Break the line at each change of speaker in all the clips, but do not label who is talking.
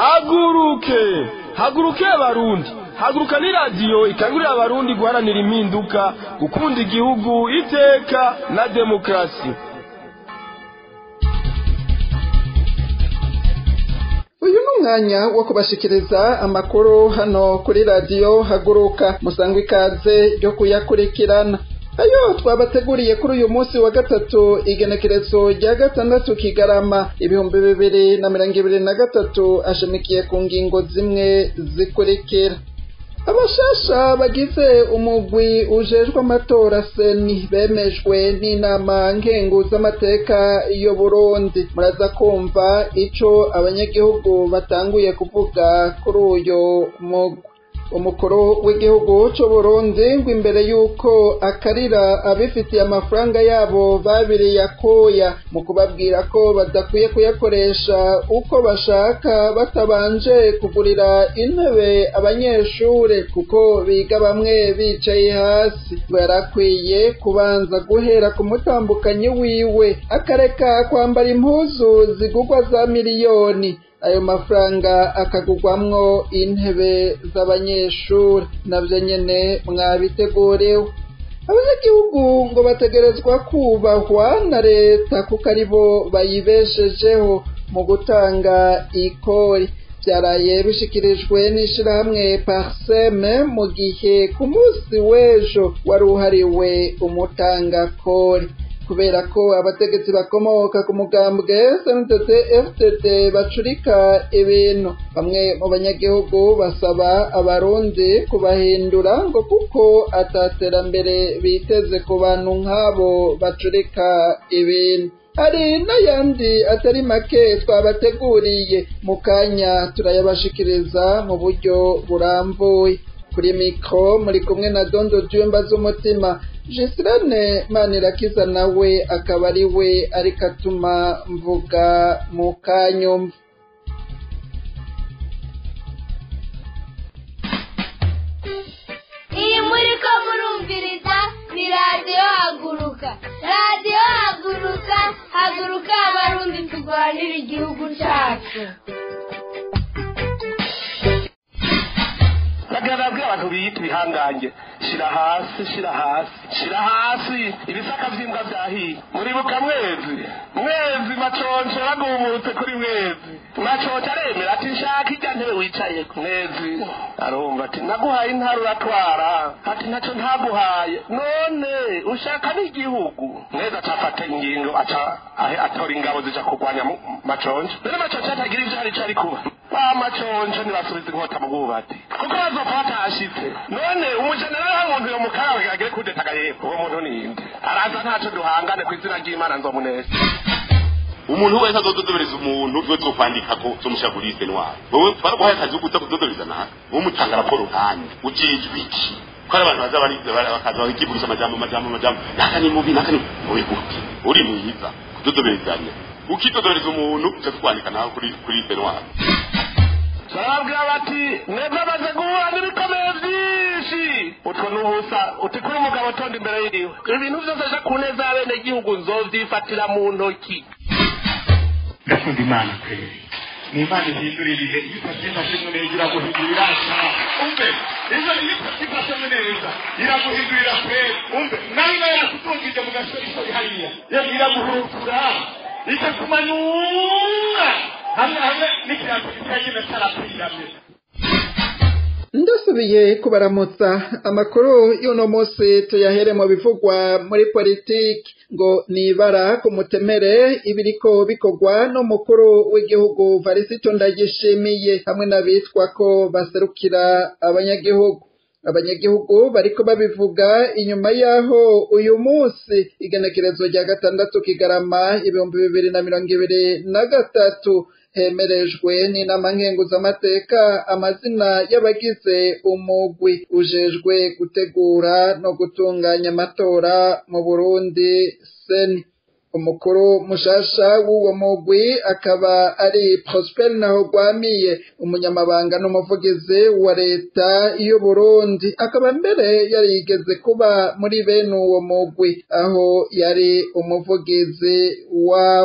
haguruke haguruke abarundi haguruka ni radiyo ikangurira abarundi guharanira impinduka gukunda igihugu iteka na demokarasi
uyu ni umwanya wo kubashikiriza amakuru hano kuri radiyo haguruka musangwa ikaze ryo kuyakurikirana ayo twabateguriye kuri uyu munsi wa gatatu igenekerezo rya gatandatu kigarama ibihumbi bibiri na mirongo ibiri na gatatu ashamikiye ku ngingo zimwe zikurikira abashasha bagize umugwi ujejwe amatora seni bemejwe n'inama nkenguzamateka yo burundi muraza kumva ico abanyagihugu batanguye kuvuga kuri uyu mugwi umukuru w'igihugu c'uburundi ngo imbere y'uko akarira abifitiye amafaranga yabo babiriye akoya mu kubabwira ko badakwiye kuyakoresha uko bashaka batabanje kugurira intebe abanyeshure kuko biga bamwe bicaye hasi ngo yarakwiye kubanza guhera ku mutambukanyi wiwe akareka kwambara impuzu zigugwa za miliyoni ayo mafaranga akagugwamwo intebe z'abanyeshuri navyo nyene mwabiteguriwe abanyagihugu ngo bategerezwa kubahwa na leta kuko aribo bayibeshejeho mu gutanga ikori byaraye bishikirijwe n'ishirahamwe parseme mu gihe ku munsi w'ejo wari uhariwe umutangakori kubera ko abategetsi bakomoka ku mugambwe SNDD FDD bacurika ibintu bamwe mu banyagihugu basaba abarundi kubahindura ngo kuko ataterambere biteze ku bantu nk'abo bacurika ibintu hari n'ayandi atari make twabateguriye mu kanya turayabashikiriza mu buryo burambuye kuri mikro muri kumwe na dondo jumba z'umutima jisirane manirakiza nawe akaba ari we ariko atuma mvuga mu kanyumva
iyi muri ko murumviriza ni radiyo haguruka radiyo haguruka haguruka abarundi turwanira igihugu cyacu
nagaragara abantu biyita ibihangange shira hasi shira hasi shira hasi ibisaka vy'imbwa vyahiye muribuka mwezi mwezi maconco bagumutse kuri mwezi maconco aremera ati nshaka irya ntebe wicaye mwezi arumva ati naguhaye intara uratwara ati ntaco ntaguhaye none ushaka n'igihugu mwezi acafata ingingo aca atora ingabo zija kurwanya maconco rero maconco atagira ivyo hari ico ari kuba ba maconco ntibasubiza inkota mu bwubati kuko bazopfa batashitse none umujenerali w'umuntu yo mukarawe agere kudetaga yepfo uwo muntu ninde araza ntaco duhangane ku izina ry'imana nzomuneza
umuntu wese azododobereza umuntu we zokwandika ko zomushyira kuri liste noire wowe twaraguhaye akazi ko kuza kudodobereza nawe wowe mutanga raporo kandi ujejwe iki ko ari abantu baza bakaza bakivugisha amajambo amajambo amajambo naka ni mubi naka ni mubi gute uri mwiza kudodoberezanya ukidodobereza umuntu uca tukwandika nawe kuri kuri liste noire
barabwira bati mwebwe amaze guhura n'ibikomeye byinshi utwo ni ubusa uti kuri umugabo tonda imbere y'iwe ibintu byose aje ku neza y'abenegihugu nzovyifatira mu ntoki
ndakunda imana kweri ni imana ihindura ibihe iyo utabyifashemo neza iraguhindurira umve iyo iyo utabyifashemo neza iraguhindurira kweri umve nawe nawe yakutungije mu gasorisori hariya iraguhurukura ikakumanyura hamwe hamwe n'ikirango kitagenda cyarapfiranye
ndasubiye kubaramutsa amakuru y'uno munsi tuyahere mu bivugwa muri politiki ngo nibara ku mutemere ibiriko bikorwa n'umukuru w'igihugu varisito ndagishimiye hamwe n'abitwa ko baserukira abanyagihugu abanyagihugu bariko babivuga inyuma y'aho uyu munsi igenekerezo rya gatandatu kigarama ibihumbi bibiri na mirongo ibiri na gatatu hemerejwe n'inama nkenguzamateka amazina y'abagize umugwi ujejwe gutegura no gutunganya amatora mu burundi seni umukuru mushasha w'uwo mugwi akaba ari prosper nahogwamiye umunyamabanga n'umuvugizi wa leta y'uburundi akaba mbere yarigeze kuba muri bene uwo mugwi aho yari umuvugizi wawo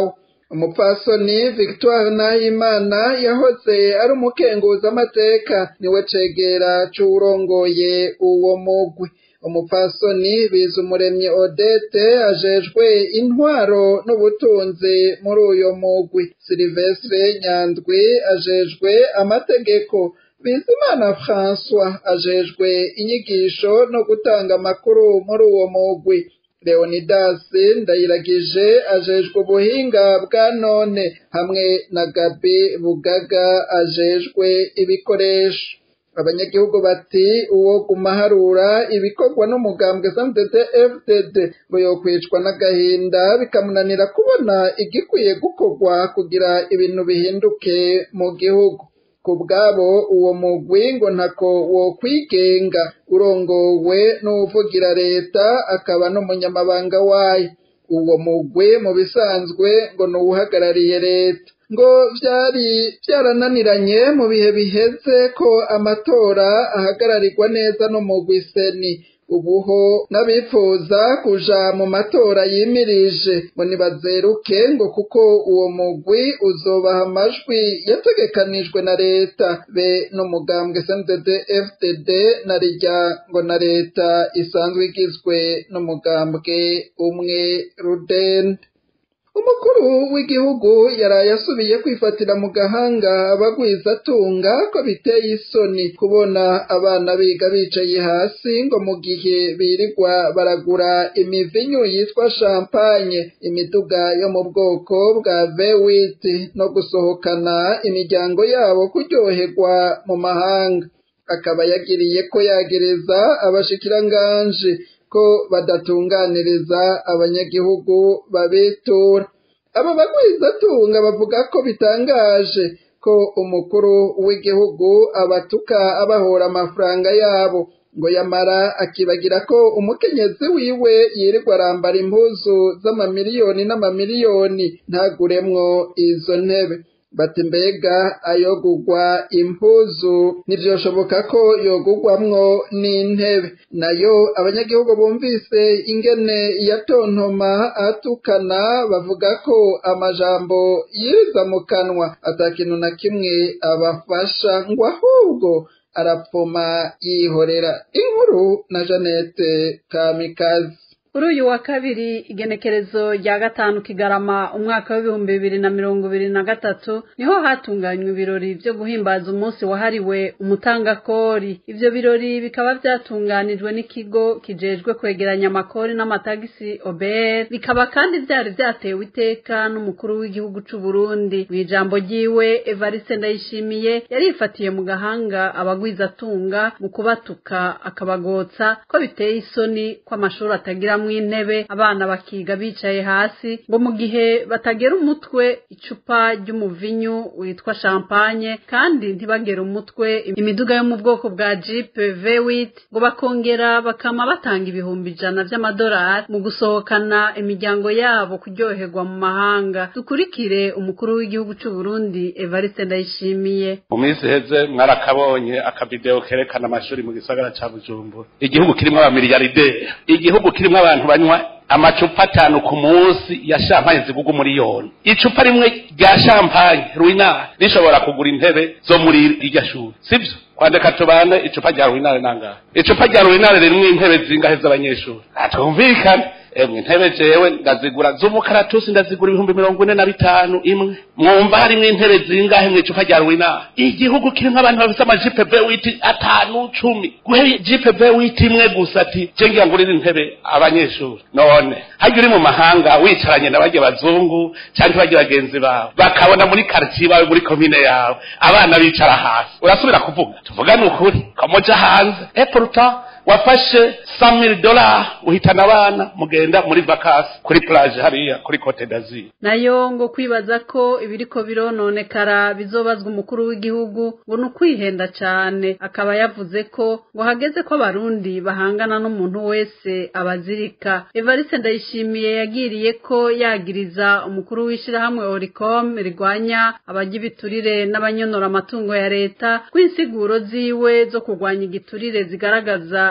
umupfasoni victoire nahimana yahoze ari umukenguzamateka niwe cegera c'uwurongoye uwo mugwi umupfasoni bizumuremyi odete ajejwe intwaro n'ubutunzi muri uyo mugwi silivestre nyandwi ajejwe amategeko bizimana françois ajejwe inyigisho no gutanga amakuru muri uwo mugwi leonidas ndayiragije ajejwe ubuhinga bwa none hamwe na gabi bugaga ajejwe ibikoresho abanyagihugu bati uwo gumaharura ibikorwa n'umugambwe santd fdd ngo yokwicwa n'agahinda bikamunanira kubona igikwiye gukorwa kugira ibintu bihinduke mu gihugu ku bwabo uwo mugwi ngo ntako wo kwigenga urongowe n'uwuvugira leta akaba n'umunyamabanga wayo uwo mugwi mu bisanzwe ngo ni uwuhagarariye leta ngo vyari vyarananiranye mu bihe biheze ko amatora ahagararirwa neza n'umugwi seni ubuho n'abifuza kuja mu matora yimirije ngo nibazeruke ngo kuko uwo mugwi uzobaha amajwi yategekanijwe na leta be n'umugambwe sndd fdd na rijya ngo na leta isanzwe igizwe n'umugambwe umwe rudende umukuru w'igihugu yaraye asubiye kwifatira mu gahanga abagwizatunga ko biteye isoni kubona abana biga bicaye hasi ngo mu gihe birirwa baragura imivinyu yitwa champagne imiduga yo mu bwoko bwa vewiti no gusohokana imiryango yabo kuryoherwa mu mahanga akaba yagiriye ko yagereza abashikiranganje ko badatunganiriza abanyagihugu babitura aba bagwizatunga bavuga ko bitangaje ko umukuru w'igihugu abatuka abahora amafaranga yabo ngo yamara akibagira ko umukenyezi wiwe yirirwa arambara impuzu z'amamiliyoni n'amamiliyoni ntaguremwo izo ntebe bati mbega ayogugwa impuzu ntivyoshoboka ko yogugwamwo n'intebe nayo abanyagihugu bumvise ingene yatontoma atukana bavuga ko amajambo yiriza mu kanwa ata kintu na kimwe abafasha ngo ahubwo arapfuma yihorera inkuru na Janete Kamikazi
kuri uyu wa kabiri igenekerezo rya gatanu kigarama umwaka w'ibihumbi bibiri na mirongo ibiri na gatatu niho hatunganywa ibirori byo guhimbaza umunsi wahariwe umutangakori ivyo birori bikaba vyatunganijwe n'ikigo kijejwe kwegeranya amakori n'amatagisi obr bikaba kandi vyari vyatewe iteka n'umukuru w'igihugu c'u Burundi mw'ijambo ryiwe Evariste Ndayishimiye yarifatiye mu gahanga abagwizatunga mu kubatuka akabagotsa ko biteye isoni ko amashuri atagira intebe abana bakiga bicaye hasi ngo mu gihe batagera umutwe icupa ry'umuvinyu witwa champagne kandi ntibagera umutwe imiduga yo mu bwoko bwa jeep v8 ngo bakongera bakama batanga ibihumbi ijana vy'amadolari mu gusohokana imiryango yabo kuryoherwa mu mahanga dukurikire umukuru w'igihugu c'u Burundi Evariste Ndayishimiye
mu minsi heze mwarakabonye akavideo kerekana amashuri mu gisagara ca Bujumbura igihugu kirimwo abamiliyarderi igihugu kirimwo abantu banywa amacupa atanu ku munsi ya champagne zigugu miliyoni icupa rimwe rya champagne ruina rishobora kugura intebe zo muri irya shuri sivyo kwandika tubane icupa rya ruinare nangahe icupa rya ruinare ririmwo intebe zingahe z'abanyeshuri atumvikane emwe intebe jewe ndazigura z'umukaratusi ndazigura ibihumbi mirongo ine na bitanu imwe mwumva harimwo intebe zingahe mw'icupa rya ruina igihugu kirimwo abantu bafise amajipe bewiti atanu cumi guhe jipe bewiti imwe gusa ati je ngira ngurira intebe abanyeshuri none harya uri mu mahanga wicaranye na barya bazungu canke barya bagenzi bawe bakabona muri quartier bawe muri komine yawe abana bicara hasi urasubira kuvuga tuvugane ukuri kamoja hanze et pourtant wafashe samiri dola uhitana abana mugenda muri vakasi kuri plage hariya kuri cote d'azur
nayo ngo kwibaza ko ibiriko birononekara bizobazwa umukuru w'igihugu ngo ni ukwihenda cane akaba yavuze ko ngo hageze ko abarundi bahangana n'umuntu wese abazirika evariste ndayishimiye yagiriye ko yagiriza umukuru w'ishirahamwe oricom rigwanya abajya ibiturire n'abanyonora amatungo ya leta kw'insiguro ziwe zo kurwanya igiturire zigaragaza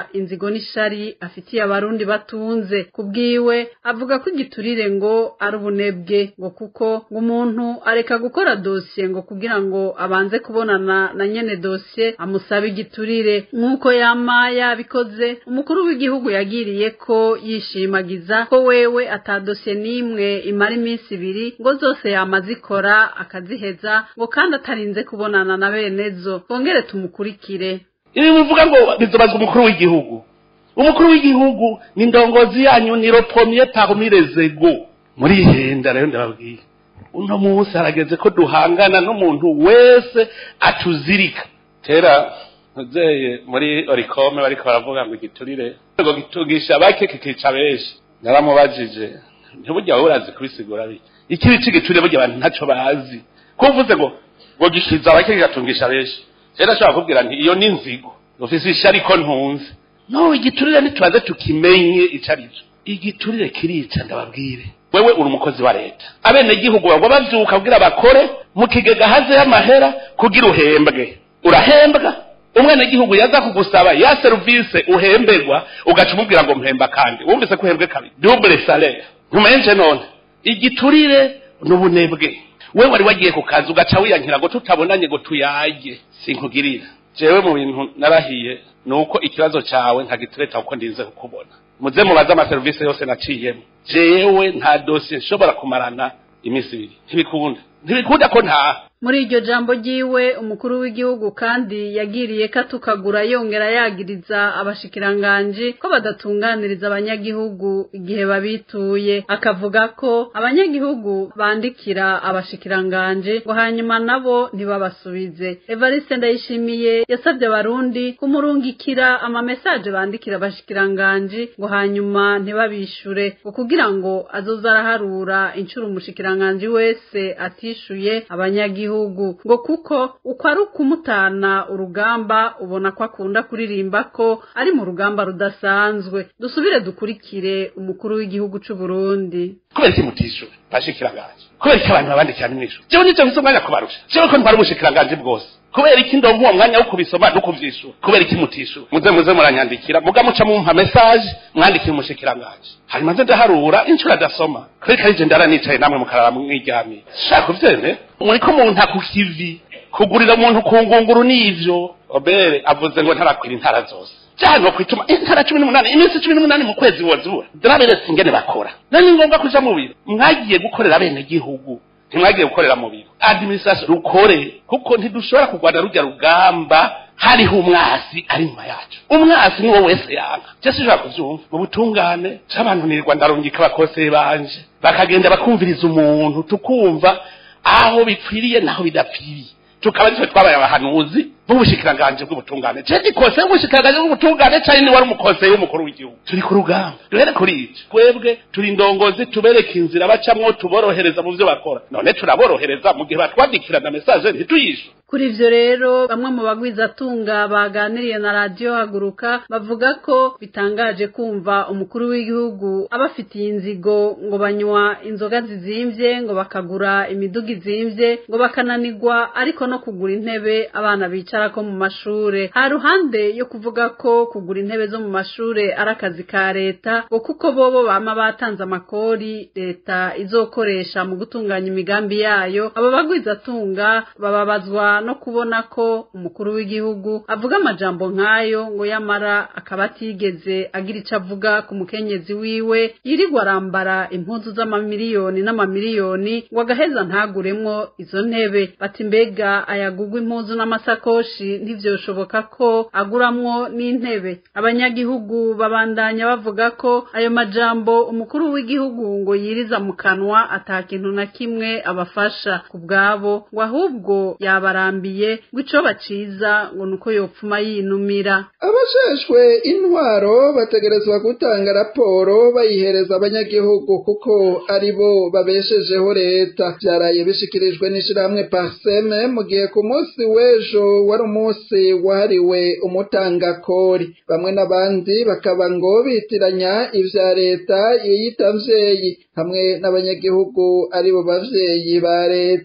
inzigo n'ishari afitiye abarundi batunze kubwiwe avuga ko igiturire ngo ari ubunebwe ngo kuko ngo umuntu areka gukora dosiye ngo kugira ngo abanze kubonana na nyene dosiye amusaba igiturire nk'uko yama yabikoze umukuru w'igihugu yagiriye ko yishimagiza ko wewe ata dosiye n'imwe imara iminsi ibiri ngo zose yama zikora akaziheza ngo kandi atarinze kubonana na benezo twongere tumukurikire
ibi bivuga ngo bizobazwa umukuru w'igihugu umukuru w'igihugu ni indongozi yanyu ni ropomiye parmi les ego muri henda rero ndababwiye uno munsi harageze ko duhangana n'umuntu wese atuzirika kera ntuzeye muri orikome bariko baravuga ngo igiturire ngo gitugisha bake kikica benshi naramubajije ntiburya wowe urazi kubisigura bike ikibi c'igiturire burya abantu ntaco bazi ko uvuze ngo ngo gishiza bake kigatungisha benshi rero ashobora kubwira nti iyo ni inzigo ufise ishari ko ntunze no igiturire ntitubaze tukimenye ico ari cyo igiturire kirica ndababwire wewe uri umukozi wa leta abenegihugu bagwa bavyuka kugira bakore mu kigega hazeyo amahera kugira uhembwe urahembwa umwenegihugu yaza kugusaba ya serivise uhemberwa ugaca umubwira ngo mpemba kandi wumvise ko uhembwe kabiri double salaire ntumenje none igiturire n'ubunebwe wewe wari wagiye ku kazi ugaca wiyankira ngo tutabonanye ngo tuyage sinkugirira jewe mu bintu narahiye nuko ikibazo cawe nkagitureta uko ndinze kukubona muze mubaze amaserivisi yose naciyemo jewe nta dosiye nshobora kumarana iminsi ibiri ntibikunda ntibikunda ko ntaha
muri iryo jambo ryiwe umukuru w'igihugu kandi yagiriye ko atukagura yongera yagiriza abashikiranganji ko badatunganiriza abanyagihugu igihe babituye akavuga ko abanyagihugu bandikira abashikiranganji ngo hanyuma nabo ntibabasubize evariste ndayishimiye yasabye abarundi kumurungikira amamesaje bandikira abashikiranganji ngo hanyuma ntibabishure ngo kugira ngo azoze araharura inshuro umushikiranganji wese atishuye abanyagihugu ngo kuko uko ari ukumutana urugamba ubona ko akunda kuririmba ko ari mu rugamba rudasanzwe dusubire dukurikire umukuru w'igihugu c'u Burundi
kubera iki mutishuwe bashikiranganje kubera iki abantu babandikira n'imwishu jewe nicyo mfise umwanya kubarusha jewe ko ntwari ubushikiranganje bwose kubera iki ndonka uwo mwanya wo kubisoma no kuvyishura kubera iki mutishuwe muze muze muranyandikira muga muca mumpa message mwandikira umushikiranganje hanyuma nze ndaharura inshuro adasoma kubera ko arije ndara nicaye namwe mukarara mwiryamiye shaka uvyene muriko umuntu akukivi kugurira umuntu ku ngunguru n'ivyo obere avuze ngo ntarakwira intara zose cyane kwituma intara cumi n'umunani iminsi cumi n'umunani mu kwezi wozibura ndaraberetse ingene bakora nani ngombwa kuja mu biro mwagiye gukorera bene gihugu ntimwagiye gukorera mu biro administration rukore kuko ntidushobora kurwana rujya rugamba hariho umwasi ari nyuma yacu umwasi niwo wese yanga cyese ushobora kuvyumva mu butungane c'abantu nirirwa ndarungika abakose banje bakagenda bakumviriza umuntu tukumva aho bipfiriye naho bidapfiriye tukaba nitwe twabaye abahanuzi b'ubushikiranganje bw'ubutungane je gikose bw'ubushikiranganje bw'ubutungane cari ni wari umukose w'umukuru w'igihugu turi ku rugamba duhere kuri ico twebwe turi indongozi tubereka inzira bacamwo tuborohereza mu vyo bakora none turaborohereza mu gihe batwandikirana mesaje ntituyishe
kuri ivyo rero bamwe mu bagwizatunga baganiriye na radiyo haguruka bavuga ko bitangaje kumva umukuru w'igihugu abafitiye inzigo ngo banywa inzoga zizimvye ngo bakagura imiduga izimvye ngo bakananirwa ariko no kugura intebe abana bicarako mu mashure ha ruhande yo kuvuga ko kugura intebe zo mu mashure ari akazi ka leta ngo kuko bobo bama batanze amakori leta izokoresha mu gutunganya imigambi yayo abo bagwizatunga bababazwa no kubona ko umukuru w'igihugu avuga amajambo nk'ayo ngo yamara akaba atigeze agira ico avuga ku mukenyezi wiwe yirirwa arambara impuzu z'amamiliyoni n'amamiliyoni ngo agaheza ntaguremwo izo ntebe bati mbega ayagugwa impuzu n'amasakoshi ntivyoshoboka ko aguramwo n'intebe abanyagihugu babandanya bavuga ko ayo majambo umukuru w'igihugu ngo yiriza mu kanwa ata kintu na kimwe abafasha ku bwabo ngo ahubwo yabarambiye ngo ico baciza ngo nuko yopfuma yinumira
abajejwe intwaro bategerezwa gutanga raporo bayihereza abanyagihugu kuko ari bo babeshejeho leta byaraye bishikirijwe n'ishirahamwe parseme mu gihe ku munsi w'ejo wari umunsi wahariwe umutangakori bamwe n'abandi bakaba ngo bitiranya ivya leta yiyita mvyeyi hamwe n'abanyagihugu ari bo bavyeyi ba leta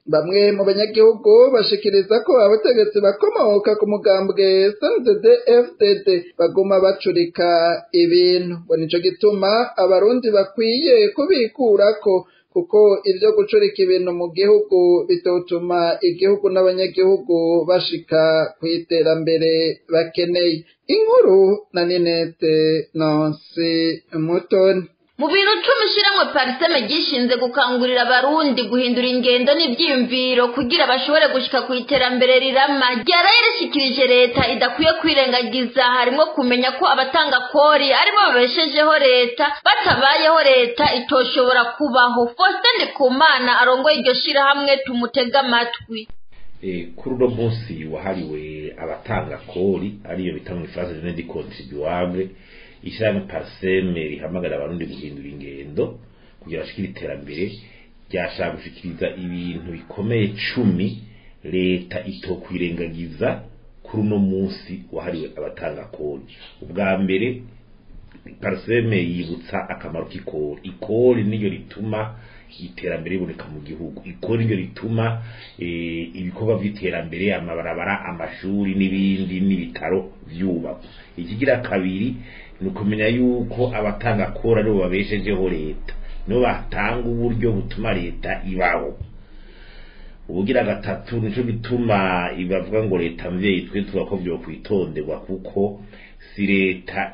bamwe mu banyagihugu bashikiriza ko abategetsi bakomoka ku mugambwe SNDD FDD baguma bacurika ibintu ngo nico gituma abarundi bakwiye kubikurako kuko ibyo gucurika ibintu mu gihugu bitotuma igihugu n'abanyagihugu bashika ku iterambere bakeneye inkuru na ninete nonsi mutoni
mu bintu cumi ishyirahamwe pariseme ryishinze gukangurira abarundi guhindura ingendo n'ibyiyumviro kugira bashobore gushyika ku iterambere rirama ryaraye rishyikirije leta idakwiye kwirengagiza harimo kumenya ko abatanga kori aribo babeshejeho leta batabayeho leta itoshobora kubaho faustin ndikumana arongoye iryo shyirahamwe tumutege amatwi
kuri uno munsi wahariwe abatanga kori ariyo bita mu ifaransa jene di contribuable ishyirahamwe pariseme rihamagara abarundi guhindura ingendo kugira bashikire iterambere ryashaka gushikiriza ibintu bikomeye cumi leta itokwirengagiza kuri uno munsi wahariwe abatanga kori ubwa mbere pariseme yibutsa akamaro k'ikori ikori niyo rituma iterambere riboneka mu gihugu ikora iryo rituma ibikorwa by'iterambere amabarabara amashuri n'ibindi n'ibitaro byubakwa ikigira kabiri ni ukumenya yuko abatanga kora aribo babeshejeho leta nibo batanga uburyo butuma leta ibaho ubugira gatatu nicyo gituma bavuga ngo leta mvyeyi twe tuba ko byo kwitonderwa kuko si leta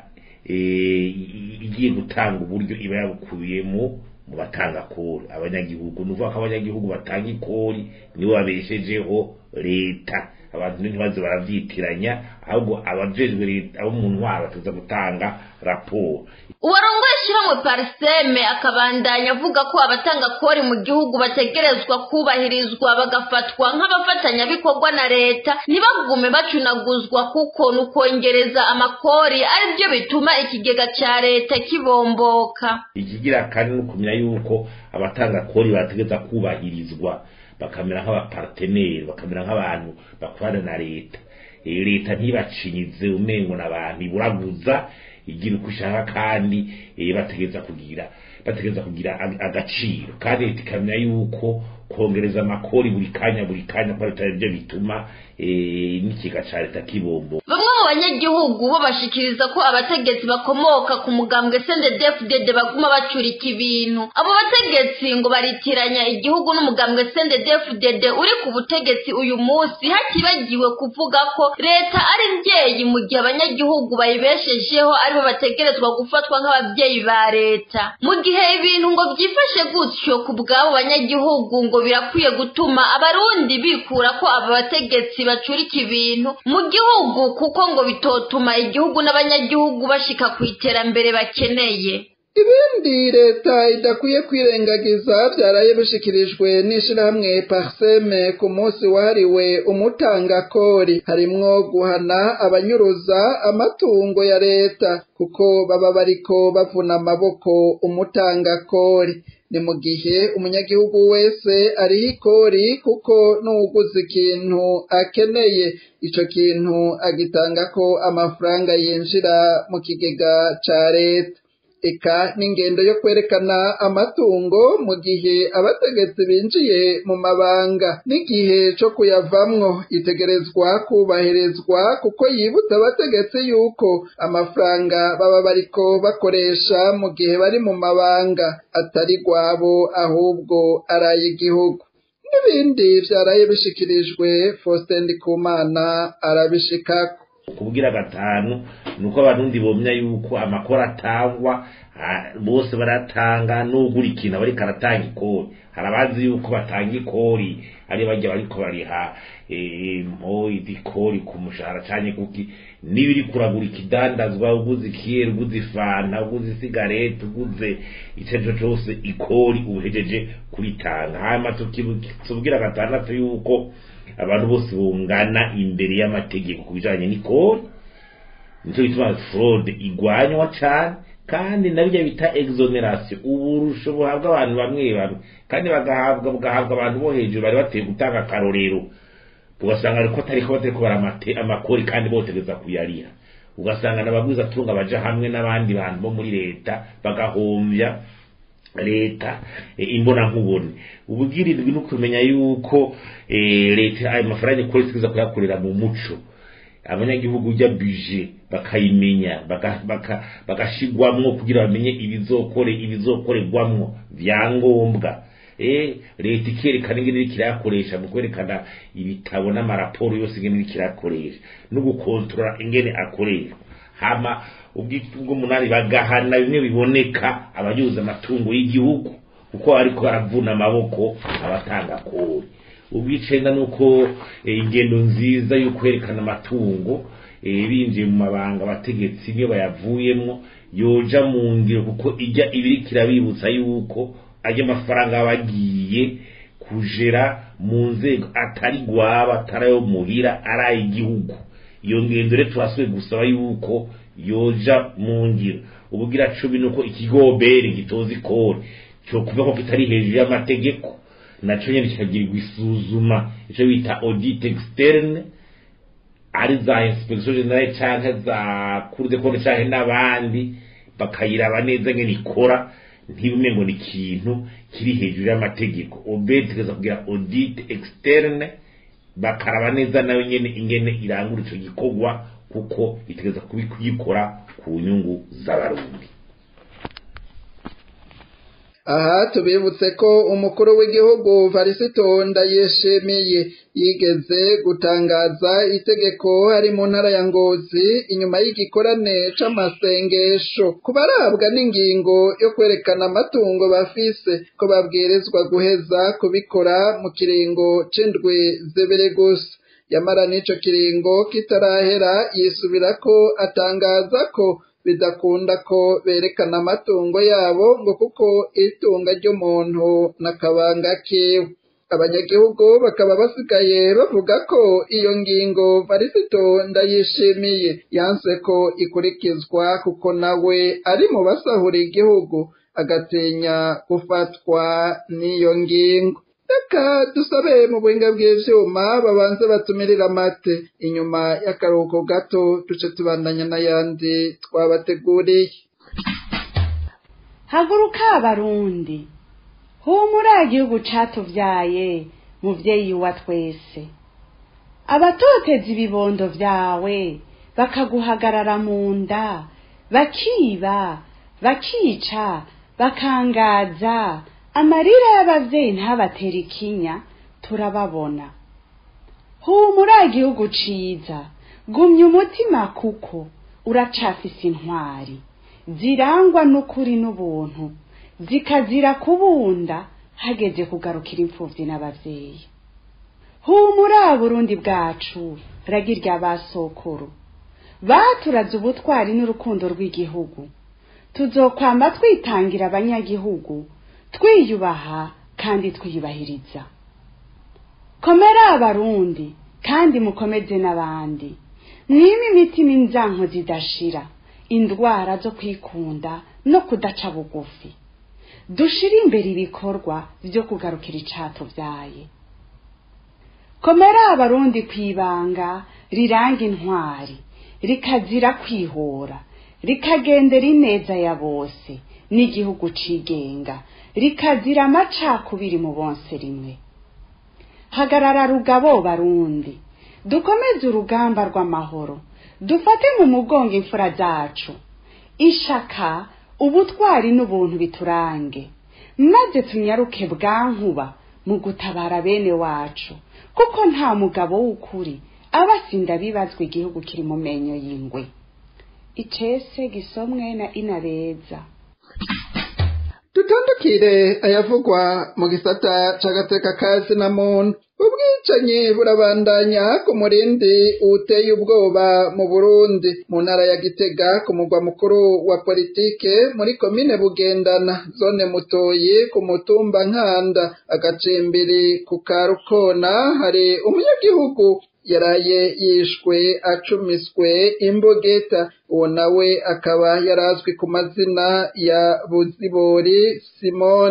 igiye gutanga uburyo iba yabukubiyemo mu batanga kori abanyagihugu ni ukuvuga ko abanyagihugu batanga ikori nibo babeshejeho leta abantu ntibaze baravyitiranya ahubwo abajejwe leta abo mu ntwaro batuza gutanga raporo
uwarongoye ishyirahamwe pariseme akabandanya avuga ko abatanga kori mu gihugu bategerezwa kubahirizwa bagafatwa nk'abafatanyabikorwa na leta ntibagume bacunaguzwa kuko ni ukongereza amakori aribyo bituma ikigega ca leta kibomboka
ikigira kandi ni ukumenya yuko abatanga kori bategereza kubahirizwa bakamera nk'abaparteneri bakamera nk'abantu bakorana na leta leta ntibacinyize umengo n'abantu iburaguza igira uko ishaka kandi bategereza kugira bategereza kugira agaciro kandi leta ikamenya yuko kongereza amakori buri kanya buri kanya ko bitari byo bituma n'ikiga ca leta kibombo
bamwe mu banyagihugu bo bashikiriza ko abategetsi bakomoka ku mugambwe sendedefudede baguma bacurika ibintu abo bategetsi ngo baritiranya igihugu n'umugambwe sendedefudede uri ku butegetsi uyu munsi hatibagiwe kuvuga ko leta ari mbyeyi mu gihe abanyagihugu bayibeshejeho aribo bategerezwa gufatwa nk'ababyeyi ba leta mu gihe ibintu ngo byifashe gutyo ku bw'abo banyagihugu ngo birakwiye gutuma abarundi bikura ko aba bategetsi bacurika ibintu mu gihugu kuko ngo bitotuma igihugu n'abanyagihugu bashika ku iterambere bakeneye
ibindi leta idakwiye kwirengagiza byaraye bishikirijwe n'ishirahamwe parseme ku munsi wahariwe umutangakori harimwo guhana abanyuruza amatungo ya leta kuko baba bariko bavuna amaboko umutangakori ni mu gihe umunyagihugu wese ariho ikori kuko n'uwuguze ikintu akeneye ico kintu agitangako amafaranga yinjira mu kigega ca leta eka n'ingendo yo kwerekana amatungo mu gihe abategetsi binjiye mu mabanga n'igihe co kuyavamwo itegerezwa kubahirizwa kuko yibutsa abategetsi yuko amafaranga baba bariko bakoresha mu gihe bari mu mabanga atari rwabo ahubwo ari ay'igihugu n'ibindi vyaraye bishikirijwe Faustin Ndikumana arabishikako
kubwira gatanu nuko abarundi bomya yuko amakora atangwa bose baratanga n'ugura ikintu bariko aratanga ikori hari abazi yuko batanga ikori ari bajya bariko bariha mpo idikori ku mushahara canke kuki niba uri kuragura ikidandazwa uguze ikiyeri uguze ifanta uguze isigareti uguze ico cose ikori uhejeje kuritanga hanyuma tubwira gatandatu yuko abantu bose bungana imbere y'amategeko ku bijanye n'ikori nico gituma fraude igwanywa cane kandi nabyo bita exoneration uburusho buhabwa abantu bamwe bamwe kandi bagahabwa bugahabwa abantu bo hejuru bari bateye gutanga akarorero ugasanga ariko atariko batariko baramate amakori kandi botegeza kuyariha ugasanga n'abagwiza tunga baja hamwe n'abandi bantu bo muri leta bagahomvya leta imbona nkubone ubwirirwi no kumenya yuko leta ayo mafaranga ikora itegeza kuyakorera mu muco abanyagihugu ujya bije bakayimenya bagashigwamwo kugira bamenye ibizokore ibizokorerwamwo vyangombwa eh leta ikerekana ingene iriko irayakoresha mu kwerekana ibitabo n'amaraporo yose ingene iriko irayakoresha no gukontorora ingene akoreshwa hama ubw'umunani bagahana bimwe biboneka abayuza amatungo y'igihugu kuko ariko baravuna amaboko abatanga kori ubwicenda nuko ingendo nziza yo kwerekana amatungo binjiye mu mabanga abategetsi niyo bayavuyemwo yoja mu ngiro kuko ijya ibiri kirabibutsa yuko ajya amafaranga bagiye kujera mu nzego atari gwaba atari ayo muhira ari ay'igihugu iyo ngendo rero turasubiye gusaba yuko yoja mu ngiro ubugira cumi nuko ikigobere gitoza ikori cyo kuva ko kitari hejuru y'amategeko naco nyene kikagirirwa isuzuma ico bita audit externe ari za inspection generale canke za cour de compte canke n'abandi bakayiraba neza ngene ikora ntibume ngo ni ikintu kiri hejuru y'amategeko obed tegeza kugira audit externe bakaraba neza nayo nyene ingene irangura ico gikorwa kuko itegeza kuyikora ku nyungu z'abarundi
aha tubibutse ko umukuru w'igihugu varisito ndayishimiye yigeze gutangaza itegeko hari mu ntara ya ngozi inyuma y'igikorane c'amasengesho ku barabwa n'ingingo yo kwerekana amatungo bafise ko babwirizwa guheza kubikora mu kiringo c'indwi zibiri gusa yamara n'ico kiringo kitarahera yisubira ko atangaza ko bidakunda ko berekana amatungo yabo ngo kuko itunga ry'umuntu n'akabanga kiwe abanyagihugu bakaba basigaye bavuga ko iyo ngingo varisito ndayishimiye yanse ko ikurikizwa kuko nawe ari mu basahura igihugu agatinya gufatwa n'iyo ngingo reka dusabe mu buhinga bw'ivyuma babanze batumirira amate inyuma y'akaruhuko gato duce tubandanya n'ayandi twabateguriye
haguruka abarundi humura igihugu catuvyaye muvyeyi wa twese abatoteza ibibondo vyawe bakaguhagarara mu nda bakiba bakica bakangaza amarira y'abavyeyi ntabatera ikinya turababona humura igihugu ciza gumya umutima kuko uracafise intwari zirangwa n'ukuri n'ubuntu zikazira kubunda hageze kugarukira imfuvyi n'abavyeyi humura burundi bwacu ragi rya basokuru baturaze ubutwari n'urukundo rw'igihugu tuzokwama twitangira abanyagihugu twiyubaha kandi twiyubahiriza komera abarundi kandi mukomeze n'abandi mwime imitima inzanko zidashira indwara zo kwikunda no kudaca bugufi dushire imbere ibikorwa vyo kugarukira icatuvyaye komera abarundi kwibanga riranga intwari rikazira kwihora rikagendera ineza ya bose n'igihugu cigenga rikazira amacakubiri mu bonse rimwe hagarara rugabo barundi dukomeze urugamba rw'amahoro dufate mu mugongo imfura zacu ishaka ubutwari n'ubuntu biturange maze tunyaruke bwankuba mu gutabara bene wacu kuko nta mugabo w'ukuri aba asinda bibazwa igihugu kiri mu menyo y'ingwe icese gisomwe na inabeza
dutandukire ayavugwa mu gisata c'agateka kazi na muntu ubwicanyi burabandanya ku murindi uteye ubwoba mu burundi mu ntara ya gitega ku mugwa mukuru wa politike muri komine bugendana zone mutoyi ku mutumba nkanda agacimbiri ku karukona hari umunyagihugu yaraye yishwe acumiswe imbogeta uwo nawe akaba yarazwi ku mazina ya buzibori simoni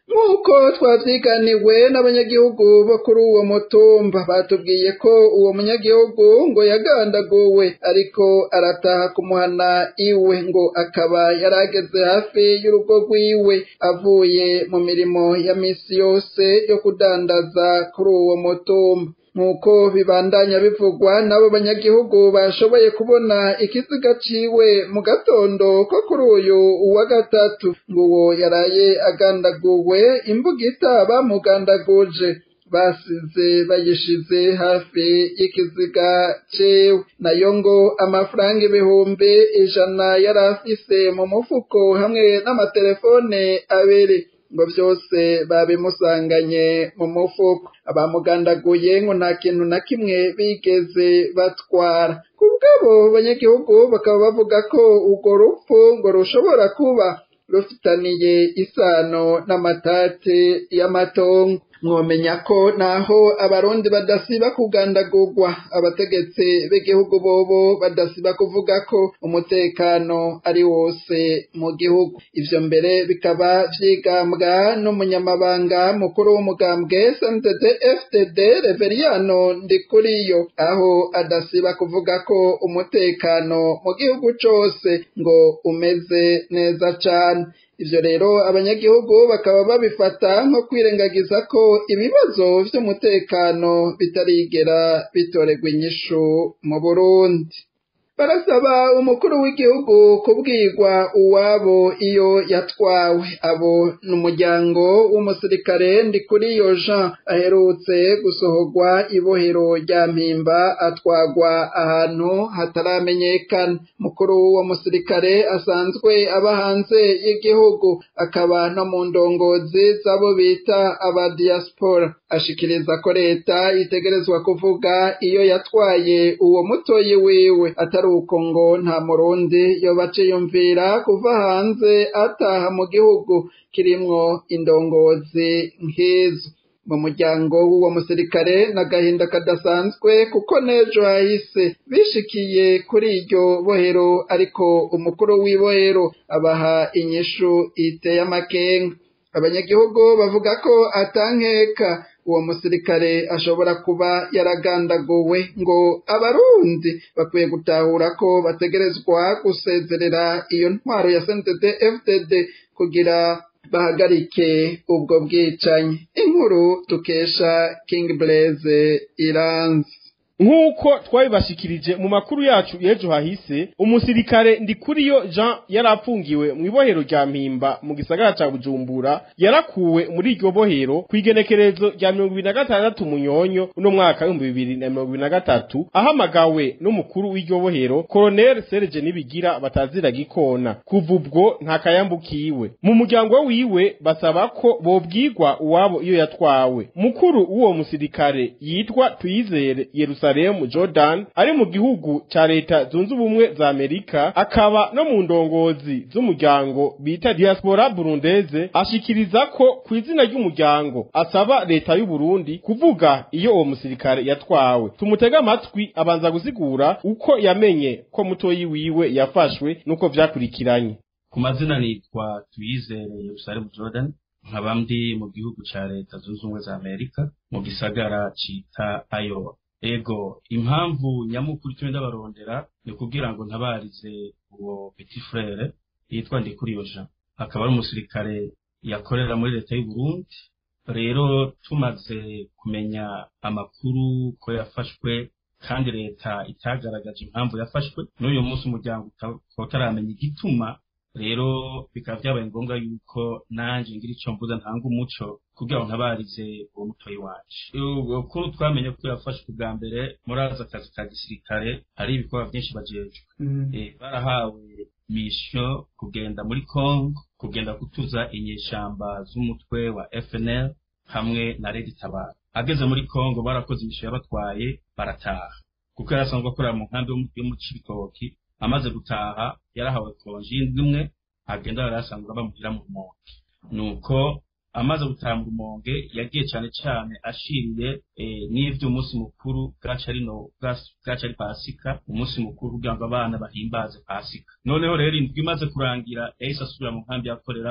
nk'uko twavyiganiwe n'abanyagihugu bo kuri uwo mutumba batubwiye ko uwo munyagihugu ngo yagandaguwe ariko arataha kumuhana iwe ngo akaba yarageze hafi y'urugo rwiwe avuye mu mirimo ya misi yose yo kudandaza kuri uwo mutumba nk'uko bibandanya bivugwa n'abo banyagihugu bashoboye kubona ikiziga ciwe mu gatondo ko kuri uyu wa gatatu ngo uwo yaraye agandaguwe imbugita bamugandaguje basize bayishize hafi y'ikiziga cewe nayo ngo amafaranga ibihumbi ijana yari afise mu mufuko hamwe n'amatelefone abiri ngo byose babimusanganye mu mufuko abamugandaguye ngo nta kintu na kimwe bigeze batwara ku bw'abo banyagihugu bakaba bavuga ko urwo rupfu ngo rushobora kuba rufitaniye isano n'amatate y'amatongo mwomenya ko naho abarundi badasiba kugandagurwa abategetsi b'igihugu bobo badasiba kuvuga ko umutekano ari wose mu gihugu ivyo mbere bikaba vyigambwa n'umunyamabanga mukuru w'umugambwe SNDD FDD Reveriyano Ndikuriyo aho adasiba kuvuga ko umutekano mu gihugu cose ngo umeze neza cane ivyo rero abanyagihugu bakaba babifata nko kwirengagiza ko ibibazo vy'umutekano bitarigera bitorerwa inyishu mu Burundi barasaba umukuru w'igihugu kubwirwa uwabo iyo yatwawe abo ni umuryango w'umusirikare Ndikuriyo Jean aherutse gusohorwa ibohero rya mpimba atwagwa ahantu hataramenyekana mukuru w'uwo musirikare asanzwe aba hanze y'igihugu akaba no mu ndongozi z'abo bita aba diaspora ashikiriza ko leta itegerezwa kuvuga iyo yatwaye uwo mutoyi wiwe atari uko ngo nta murundi yoba aciyumvira kuva hanze ataha mu gihugu kirimwo indongozi nk'izo mu muryango w'uwo musirikare n'agahinda kadasanzwe kuko n'ejo hahise bishikiye kuri iryo bohero ariko umukuru w'ibohero abaha inyishu iteye amakenga abanyagihugu bavuga ko atankeka uwo musirikare ashobora kuba yaragandaguwe ngo abarundi bakwiye gutahura ko bategerezwa gusezerera iyo ntwaro ya CNDD FDD kugira bahagarike ubwo bwicanyi inkuru tukesha King Blaze iranzi
nk'uko twabibashikirije mu makuru yacu y'ejo hahise umusirikare ndikuriyo jean yari apfungiwe mu ibohero rya mpimba mu gisagara ca bujumbura yarakuwe muri iryo bohero ku igenekerezo rya mirongo ibiri na gatandatu munyonyo uno mwaka w'ibihumbi bibiri na mirongo ibiri na gatatu ahamagawe n'umukuru w'iryo bohero koroneli serge nibigira batazira gikona kuva ubwo nta kayambukiwe mu muryango wiwe basaba ko bobwirwa uwabo iyo yatwawe mukuru w'uwo musirikare yitwa tuyizere yerusalemu Yerusalemu Jordan ari mu gihugu ca leta zunze ubumwe za Amerika akaba no mu ndongozi z'umuryango bita diaspora burundeze ashikiriza ko ku izina ry'umuryango asaba leta y'u Burundi kuvuga iyo uwo musirikare yatwawe tumutega amatwi abanza gusigura uko yamenye ko mutoyi wiwe yafashwe nuko vyakurikiranye
ku mazina nitwa tuyizere Yerusalemu Jordan nkaba ndi mu gihugu ca leta zunze ubumwe za Amerika mu gisagara cita Iowa ego impamvu nyamukuru tumwe ndabarondera ni kugira ngo ntabarize uwo petit frere yitwa Ndikuriyo Jean akaba ari umusirikare yakorera muri leta y'u Burundi rero tumaze kumenya amakuru ko yafashwe kandi leta itagaragaje impamvu yafashwe n'uyu munsi umuryango ukaba utaramenya igituma rero bikaba byabaye ngombwa yuko nanjye ngira icyo mvuze ntanga umuco kugira ngo ntabarize uwo mutoyi wacu kuri twamenye ko yafashwe bwa mbere muri aza akazi ka gisirikare hari ibikorwa byinshi bajejwe barahawe misiyo kugenda muri congo kugenda gutuza inyeshamba z'umutwe wa fnl hamwe na redi tabara ageze muri congo barakoze imisiyo yabatwaye barataha kuko yari asanzwe akorera mu nkambi yo mu cibitoki amaze gutaha yarahawe konji y'indwi imwe agenda yari asanzwe bamuhira mu rumonge nuko amaze gutaha mu rumonge yagiye cyane cyane ashiriye n'ivy'umunsi mukuru bwaca ari no bwaca ari pasika umunsi mukuru kugira ngo abana bahimbaze pasika noneho rero indwi imaze kurangira yahise asubira mu nkambi yakoreramo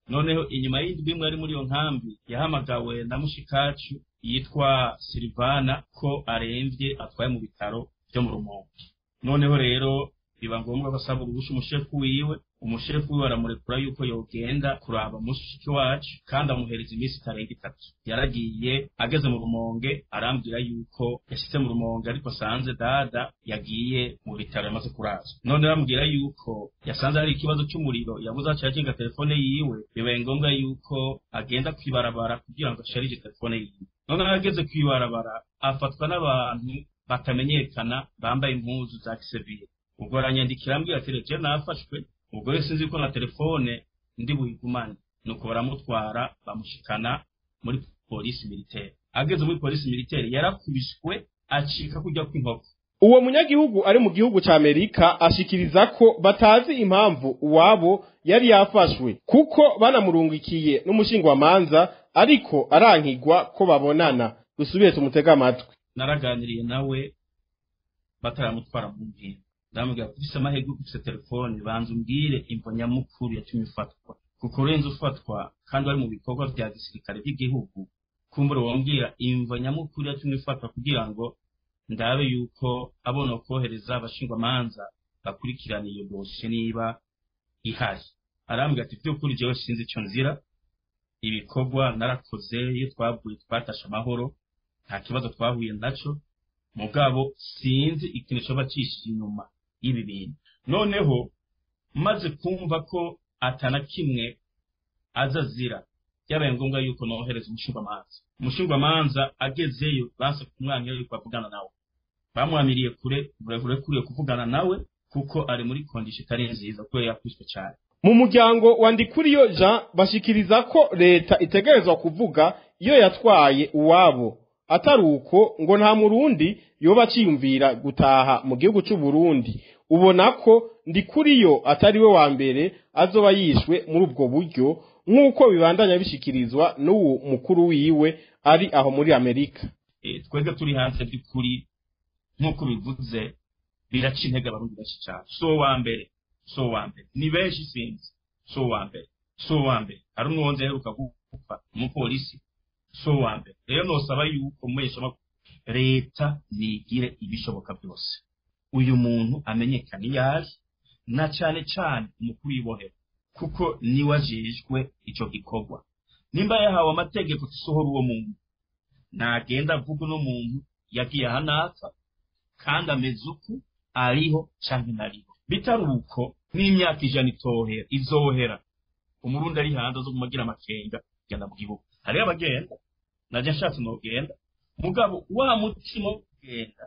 noneho inyuma y'indwi imwe ari muri iyo nkambi yahamagawe na mushikacu yitwa silivana ko aremvye atwaye mu bitaro vyo mu rumonge noneho rero biba ngombwa ko asaba uruhusha umushefu wiwe umushefu wiwe aramurekura yuko yogenda kuraba mushiki wacu kandi amuhereza iminsi itarenga itatu yaragiye ageze mu rumonge arambwira yuko yashitse mu rumonge ariko asanze dada yagiye mu bitaro yamaze kurazwa none aramubwira yuko yasanze hari ikibazo cy'umuriro yabuze aca yakinga telefone yiwe bibaye ngombwa yuko agenda kwibarabara kugira ngo asharije telefone yiwe none ageze kwibarabara afatwa n'abantu batamenyekana bambaye impuzu za gisivile ubwo aranyandikira ambwira ati rero nafashwe ubwo rero sinzi ko na telefone ndi buyigumane nuko baramutwara bamushikana muri polisi militaire ageze muri polisi militaire yarakubiswe acika kujya kw'inkoko
uwo munyagihugu ari mu gihugu ca Amerika ashikiriza ko batazi impamvu uwabo yari yafashwe kuko banamurungikiye n'umushingwamanza ariko arankigwa ko babonana dusubiye tumutega amatwi
naraganiriye nawe bataramutwara mu mpinga ndamubwira ko ufise amahirwe ufise telefone banza umbwire imvo nyamukuru yatumye ufatwa kuko urenze ufatwa kandi wari mu bikorwa vya gisirikare by'igihugu kumbura wambwira imvo nyamukuru yatumye ufatwa kugira ngo ndabe yuko abona kohereza abashingwamanza bakurikirana iyo dosiye niba ihari arambwira ati by'ukuri jewe sinzi ico nzira ibikorwa narakoze iyo twavuye twatashe amahoro nta kibazo twahuye naco mugabo sinzi ikintu coba cishije inyuma y'ibi bintu noneho maze kumva ko atana kimwe aza azira byabaye ngombwa yuko nohereza umushingwamanza umushingwamanza agezeyo banse kumwanya yuko avugana nawe bamwamiriye kure burebure kuriye kuvugana nawe kuko ari muri kondisho itari nziza kubera yakubiswe cyane
mu muryango wa Ndikuriyo Jean bashikiriza ko leta itegerezwa kuvuga iyo yatwaye uwabo atari uko ngo nta murundi yoba aciyumvira gutaha mu gihugu cy'u Burundi ubona ko Ndikuriyo atari we wa mbere azoba yishwe muri ubwo buryo nk'uko bibandanya bishikirizwa n'uwo mukuru wiwe ari aho muri Amerika
twebwe turi hanze by'ukuri nk'uko bivuze biraca intege abarundi benshi cyane so wa mbere so wa mbere ni benshi sinzi so wa mbere so wa mbere hari umwonzi aheruka gupfa umupolisi so wa mbere rero nosaba yuko mubesha leta nigire ibishoboka byose uyu muntu amenyekane iyo ari na cyane cyane umukuru w'ibohero kuko niwe ajejwe ico gikorwa nimba yahawe amategeko tusohora uwo muntu nagenda avuga uno muntu yagiye ahanaka kandi ameze uku ariho canke ntariho bitari uko n'imyaka ijana itohera izohera umurundi ari hanze zo kumagira amakenga genda mu gihugu hariho abagenda naje nshatse nogenda mugabo wa mutima wo kugenda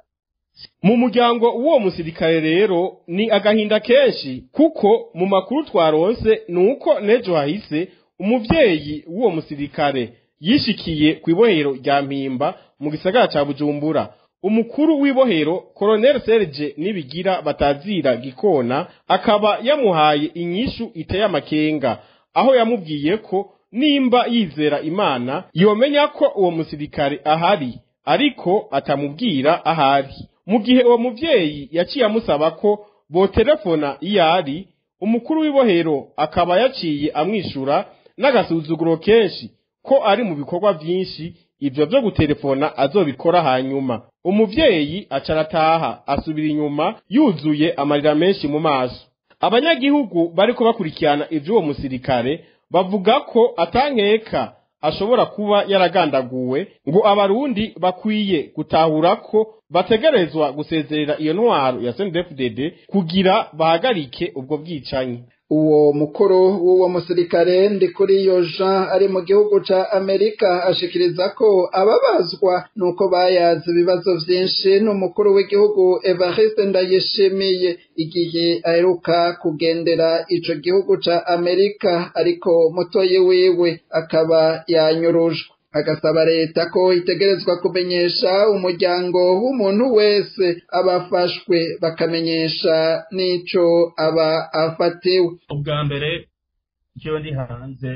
mu muryango w'uwo musirikare rero ni agahinda kenshi kuko mu makuru twaronse ni uko n'ejo hahise umuvyeyi w'uwo musirikare yishikiye ku ibohero rya mpimba mu gisagara ca bujumbura umukuru w'ibohero koroneli serge nibigira batazira gikona akaba yamuhaye inyishu iteye amakenga aho yamubwiye ko nimba yizera imana yomenya ko uwo musirikare ahari ariko atamubwira ahari mu gihe uwo muvyeyi yaciye amusaba ko botelefona iyo ari umukuru w'ibohero akaba yaciye amwishura n'agasuzuguro kenshi ko ari mu bikorwa vyinshi ivyo vyo gutelefona azobikora hanyuma umuvyeyi aca arataha asubira inyuma yuzuye amarira menshi mu maso abanyagihugu bariko bakurikirana ivy'uwo musirikare bavuga ko atankeka ashobora kuba yaragandaguwe ngo abarundi bakwiye gutahura ko bategerezwa gusezerera iyo ntwaro ya CNDD-FDD kugira bahagarike ubwo bwicanyi
uwo mukuru w'uwo musirikare ndi kuri iyo jean ari mu gihugu ca amerika ashikiriza ko ababazwa nuko bayaze ibibazo vyinshi n'umukuru w'igihugu evariste ndayishimiye igihe aheruka kugendera ico gihugu ca amerika ariko mutoyi wiwe akaba yanyurujwe agasaba leta ko itegerezwa kumenyesha umuryango w'umuntu wese abafashwe bakamenyesha n'ico aba afatiwe
ubwa mbere njyewe ndi hanze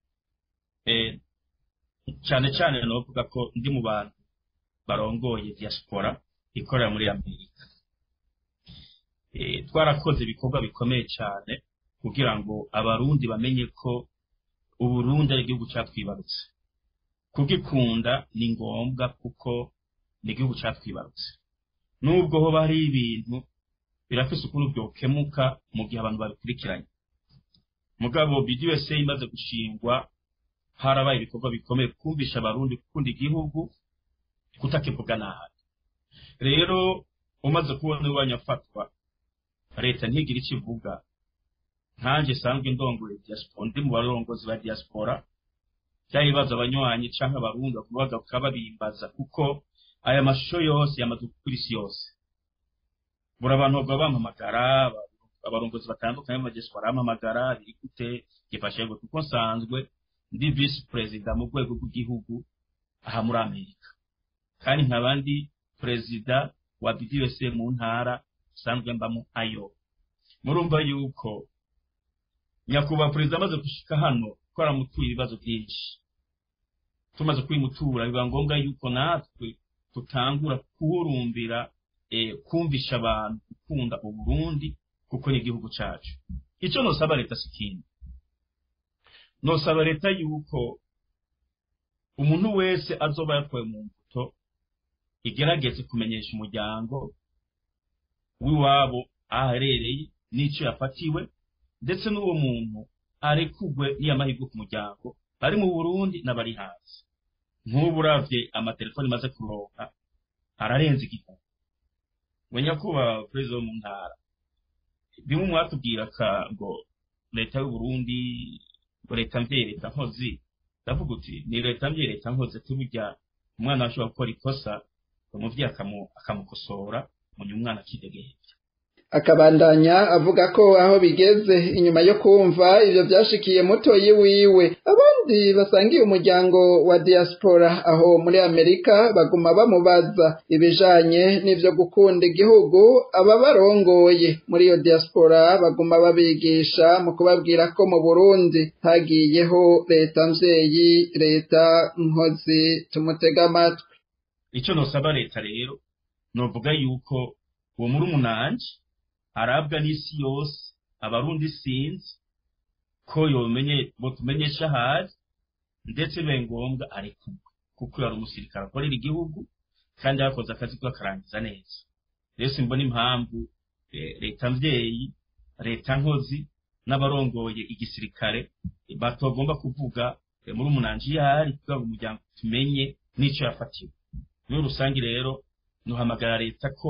cyane cyane novuga ko ndi mu bantu barongoye diaspora ikorera muri amerika twarakoze ibikorwa bikomeye cyane kugira ngo abarundi bamenye ko uburundi ari igihugu catwibarutse kugikunda ni ngombwa kuko ni igihugu catwibarutse nubwo hoba hari ibintu birafise ukuntu vyokemuka mu gihe abantu babikurikiranye mugabo BDUSA imaze gushingwa harabaye ibikorwa bikomeye kumvisha abarundi gukunda igihugu kutakivuga nabi rero umaze kubona iwanyu afatwa leta ntigira icyo ivuga nkanjye sanzwe ndongoye diaspora ndi mu barongozi ba diaspora byaba ibibazo abanywanyi canke abarundi bakubaga bakaba babimbaza kuko aya mashusho yose yamaze gukura isi yose buri abantu bagaba bampamagara abarongozi batandukanye mu diaspora bampamagara biri gute gifashe gute kuko nsanzwe ndi vice perezida mu rwego rw'igihugu aha muri amerika kandi nkaba ndi perezida wa BDUSA mu ntara sanzwe mbamo ayo murumva yuko nyakubahwa perezida amaze gushika hano ko aramutuye ibibazo byinshi tumaze kwimutura biba ngombwa yuko natwe tutangura kuwurumbira eh, kumvisha abantu gukunda uburundi kuko ni igihugu cacu icyo nosaba leta si ikindi nosaba leta yuko umuntu wese azoba yakuwe mu mbuto igerageze kumenyesha umuryango w'iwabo aho aherereye n'icyo yafatiwe ndetse n'uwo muntu arekugwe n'iyamahirwe ku muryango bari mu burundi n'abari hanze nk'ubu uravye amatelefoni maze kuronka ararenze igihumbi we nyakubahwa perezida wo mu ntara bimwe mwatubwira ka ngo leta y'uburundi ngo leta mvye leta nkozi ndavuga uti ni leta mvye leta nkozi tuburya umwana ashobora gukora ikosa umuvyeyi akamukosora munyuma umwana akidegembya
akabandanya avuga ko aho bigeze inyuma yo kumva ivyo vyashikiye mutoyi wiwe abandi basangiye umuryango wa diaspora aho muri amerika baguma bamubaza ibijanye n'ivyo gukunda igihugu aba barongoye muri iyo diaspora baguma babigisha mu kubabwira ko mu burundi hagiyeho leta mvyeyi leta nkozi tumutega amatwi
ico nosaba leta rero novuga yuko uwo muri umunanje arabwa n'isi yose abarundi sinzi ko yomenye botumenyesha ahari ndetse bibaye ngombwa arekurwe kuko yari umusirikare akorera igihugu kandi yakoze akazi ko akarangiza neza rero simbona impamvu leta mvyeyi leta nkozi n'abarongoye igisirikare batogomba kuvuga muri umunanje iyo ahari kugira ngo umuryango tumenye n'ico yafatiwe muri rusange rero nuhamagara leta ko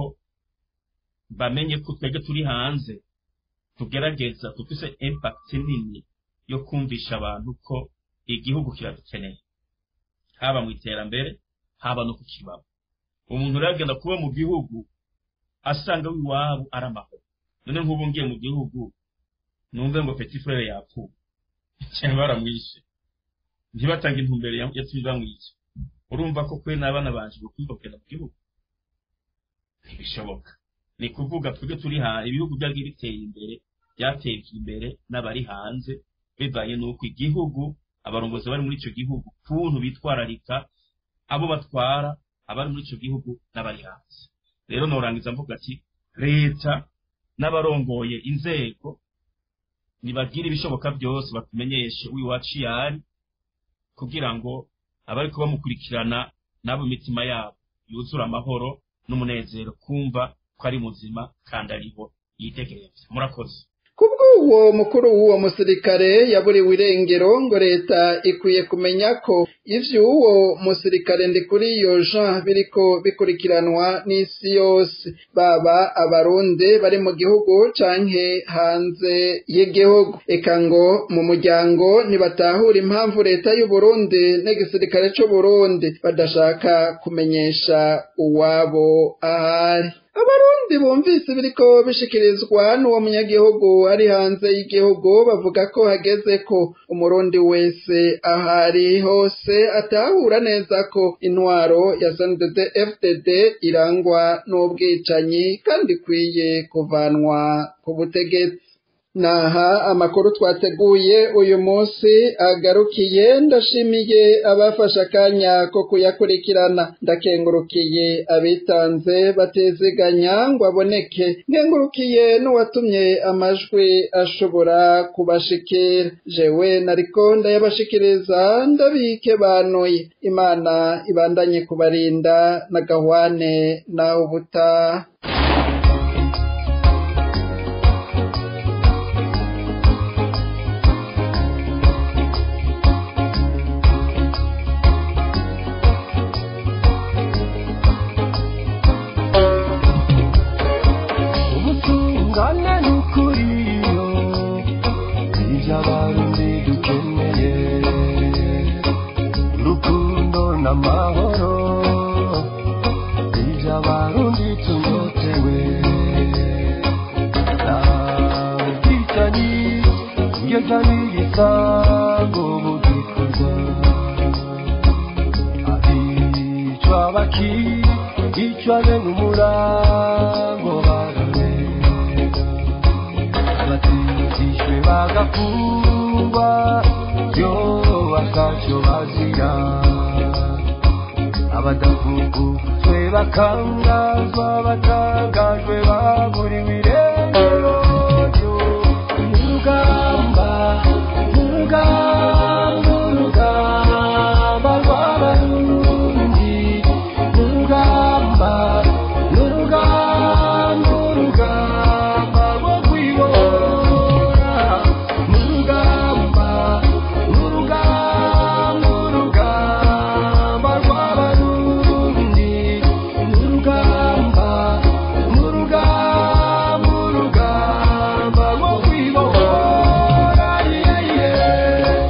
bamenye ko twebwe turi hanze tugerageza dufise impact nini yo kumvisha abantu ko igihugu kiradukeneye haba mu iterambere haba no kukibamo umuntu rero agenda kuba mu gihugu asanga w'iwabo ari amahoro none nk'ubu ngiye mu gihugu numve ngo petit frere yapfuye cyangwa baramwishe ntibatange intumbero yatumye bamwica urumva ko kwe n'abana banje bakwiye kugenda mu gihugu ntibishoboka ni kuvuga twebwe turi hanze ibihugu byagiye biteye imbere byatejwe imbere n'abari hanze bivanye n'uko igihugu abarongozi bari muri icyo gihugu kuntu bitwararika abo batwara abari muri icyo gihugu n'abari hanze rero norangiza mvuga ati leta n'abarongoye inzego nibagire ibishoboka byose batumenyeshe uwiwacu yari kugira ngo abari kuba bamukurikirana n'abo imitima yabo yuzura amahoro n'umunezero kumva ko ari muzima kandi ariho yitegereza murakoze
kubw'uwo mukuru w'uwo musirikare yaburiwe irengero ngo leta ikwiye kumenya ko ivy'uwo musirikare ndikuri iyo jean biriko bikurikiranwa n'isi yose baba abarundi bari mu gihugu canke hanze y'igihugu eka ngo mu muryango ntibatahura impamvu leta y'uburundi n'igisirikare c'uburundi badashaka kumenyesha uwabo ahari abarundi bumvise biriko bishikirizwa n'uwo munyagihugu ari hanze y'igihugu bavuga ko hageze ko umurundi wese ahari hose atahura neza ko intwaro ya SNDD FDD irangwa n'ubwicanyi kandi ikwiye kuvanwa ku butegetsi naha amakuru twateguye uyu munsi agarukiye ndashimiye abafashe akanya ko kuyakurikirana ndakengurukiye abitanze batezeganya ngo aboneke nkengurukiye n'uwatumye amajwi ashobora kubashikira jewe nariko ndayabashikiriza ndabike banuye imana ibandanye kubarinda na gahwane nawe ubutaha
ubutungane n'ukuriyo ibyo abarundi dukeneye urukundo n'amahoro ibyo abarundi tunyotewe nta ubwicanyi ngeza n'igisango bugikorwa abicwa bakicwa bene umurango batishwe bagafungwa yo batacyo bazira abadafunguzwe bakangazwa batangajwe baburiwe irengero urugamba urugamba urugamba rw'abarundi urugamba urugamba urugamba rwo kwibora urugamba urugamba urugamba rw'abarundi urugamba urugamba urugamba rwo kwibora yeah, yeah.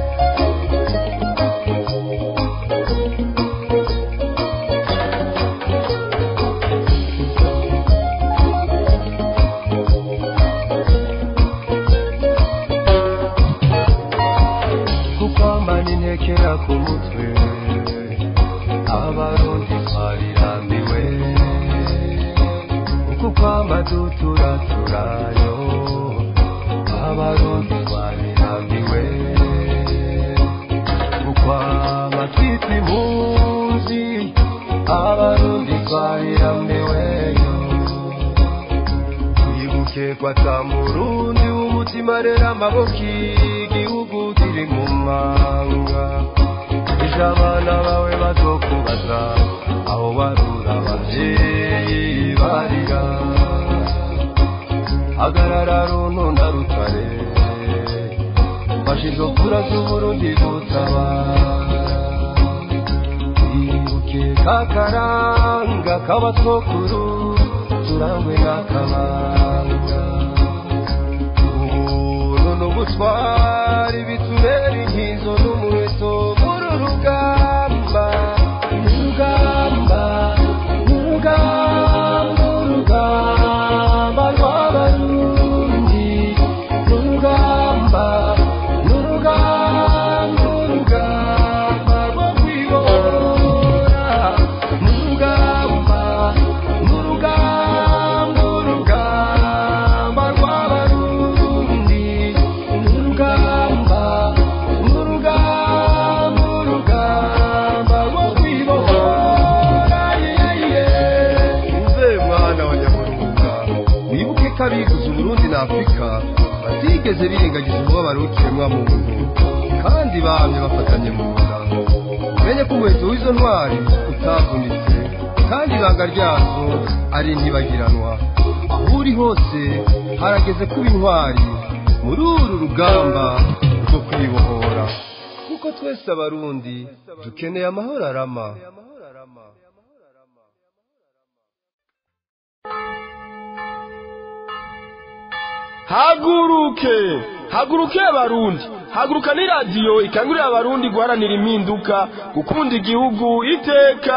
kukwambana intekera ku mutwe abarundi twarirambiwe uku kwamba duturaturayo abarundi twarirambiwe ukwamba twitwa impunzi abarundi twarirambiweyo twibuke kwata murundi w'umutima rero amaboko igihugu kiri mu manga ejo abana bawe bazokubaza aho warura abavyeyi barira hagarara runo na rutare fasha izo kura z'uburundi gutabara twibuke kakaranga k'abasokuru turangwe n'akabanga ubuntu n'ubutwari bitubera inkizo n'umuheto muri rugamba urugamba urugamba urugamba rw'abarundi urugamba urugamba urugamba rwo kwibora urugamba urugamba urugamba rw'abarundi urugamba urugamba urugamba rwo kwibora nze mwana wa nyamurunga wibuke ko abiguze uburundi na afurika batigeze birengagiza umubabaro w'ikiremwa muntu kandi bamye bafatanye mu nda umenye ko umuheto w'izo ntwari utavunitse kandi ibanga ryazo ari ntibagiranwa aho uri hose harageze kuba intwari muri uru rugamba rwo kwibohora kuko twese abarundi dukeneye amahoro arama
haguruke haguruke abarundi haguruka ni radiyo ikangurira abarundi guharanira impinduka gukunda igihugu iteka